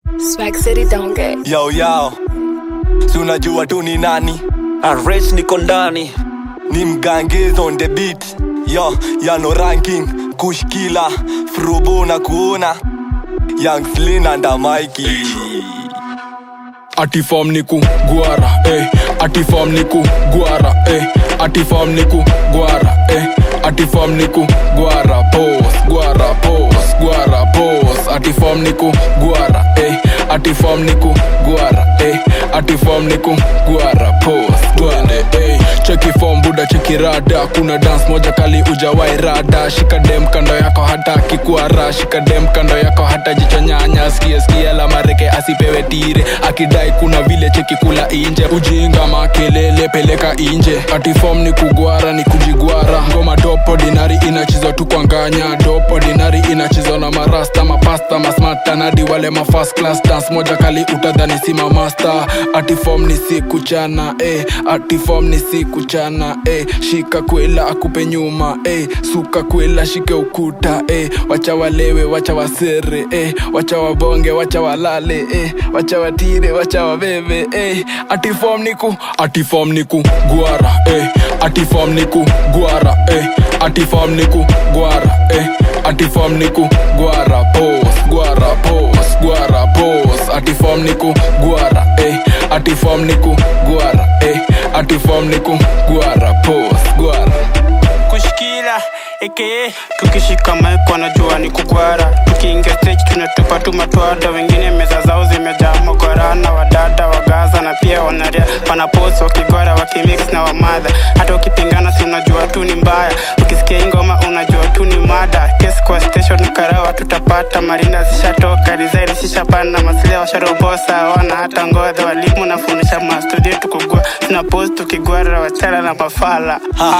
Swag City don't get. Yo yo, si unajua tu ni nani? Arrange niko ndani Ni mgangiz on the beat. Yo, yano ranking, kushkila, frobo na kuona. Young Slin and Mikey. Atifam niku guara eh Atifam niku guara eh Atifam niku guara eh Atifam niku guara pos guara pos guara pos Atifam niku guara eh Atifam niku guara eh Atifam niku guara pos Twende eh Cheki form buda cheki rada Kuna dance moja kali ujawai rada Shika dem kando yako hata kikuara Shika dem kando yako hata jicho nyanya Skia skia la mareke asipewe tire Akidai kuna vile cheki kula inje Ujinga makelele peleka inje Ati form ni kugwara ni kujigwara Ngoma dopo dinari inachizwa tu kwa nganya Dopo dinari inachizwa na marasta Mapasta masmata nadi wale ma first class Dance moja kali utadhani si mamasta Ati form ni siku chana eh. Ati form ni siku chana eh. Shika kwela akupe nyuma eh. Suka kwela shike ukuta eh. Wacha walewe wacha wasere eh. Wacha wabonge wacha walale eh. Wacha watire wacha wabebe eh. Ati form niku Ati form niku guara eh. Ati form niku guara eh. Ati form niku guara eh. Ati form niku guara pos guara pos guara pos Ati form niku guara eh. Ati form niku guara eh. Ati form niku guara pos guara kushikila aka tukishika mic wanajua ni kugwara tukiingia stage tunatupa tu matwada wengine meza zao zimejaa mogorana wadada wagaza na pia wanaria wanapost wakigwara wakimix na wamadha hata ukipingana si unajua tu ni mbaya ukisikia hii ngoma unajua tu ni mada kesi kwa station karawa tutapata marinda zishatoka design zishapanda masilia washarobosa wana hata ngodha walimu nafundisha mastudio tukugua tunapost tukigwara wachana na mafala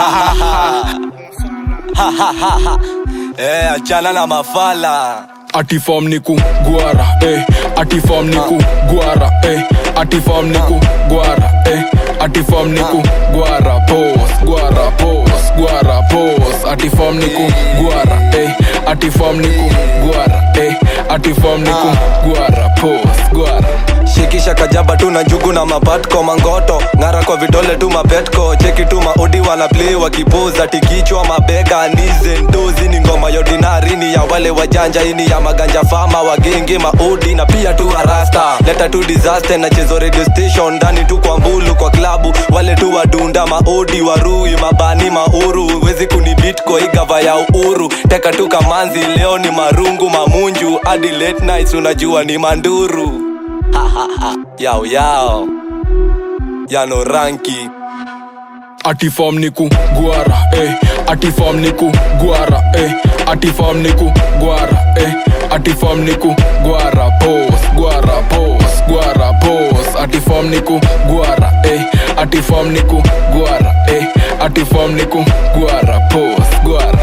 Eh, achana na mafala. Ati form niku guara eh Ati form niku guara eh Ati form niku guara eh Ati form niku guara pos guara pos guara pos Ati form niku guara eh Ati form niku guara eh Ati form niku guara pos guara shikisha kajaba tu na njugu na mapatko mangoto ng'ara kwa vidole tu mapetko cheki tu maudi wana play wakipoza tikichwa mabega ndize ndozi ni ngoma ya ordinary ni ya wale wajanja ini ya maganja fama wagenge maudi na pia tu arasta leta tu disaster na chezo radio station ndani tu kwa mbulu kwa klabu wale tu wadunda maudi warui mabani mauru wezi kuni beat kwa hii gava ya uhuru teka tu kamanzi leo ni marungu mamunju hadi late nights unajua ni manduru yao yao yano ranki Ati form niku guara eh Ati form niku guara eh Ati form niku guara eh Ati form niku guara pos guara pos guara pos Ati form niku guara eh Ati form niku guara eh Ati form niku guara pos guara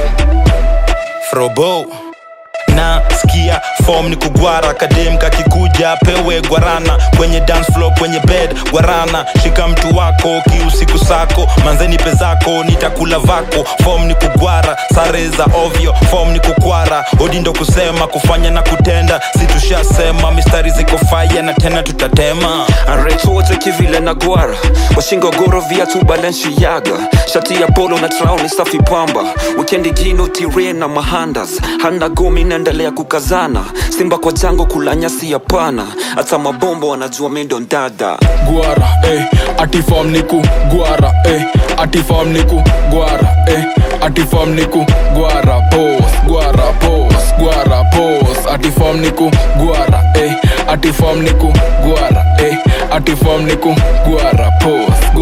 frobo na skia form ni kugwara kadem kakikuja pewe gwarana kwenye dance floor kwenye bed gwarana shika mtu wako kiusiku sako manzeni pezako nitakula vako form ni kugwara sare za ovyo form ni kukwara odi ndo kusema kufanya na kutenda si tushasema mistari ziko faya na tena tutatema Arrange wote kivile na gwara washingo goro viatu balenciaga shati ya polo na trauni safi pamba wikendi gino tire na mahandas handa gomi naendelea kukazana simba kwa jango kula nyasi ya pana hata mabombo wanajua mendo ndada guara eh Ati form niku guara eh Ati form niku guara eh Ati form niku guara pos guara pos guara pos Ati form niku guara eh Ati form niku guara eh Ati form niku guara pos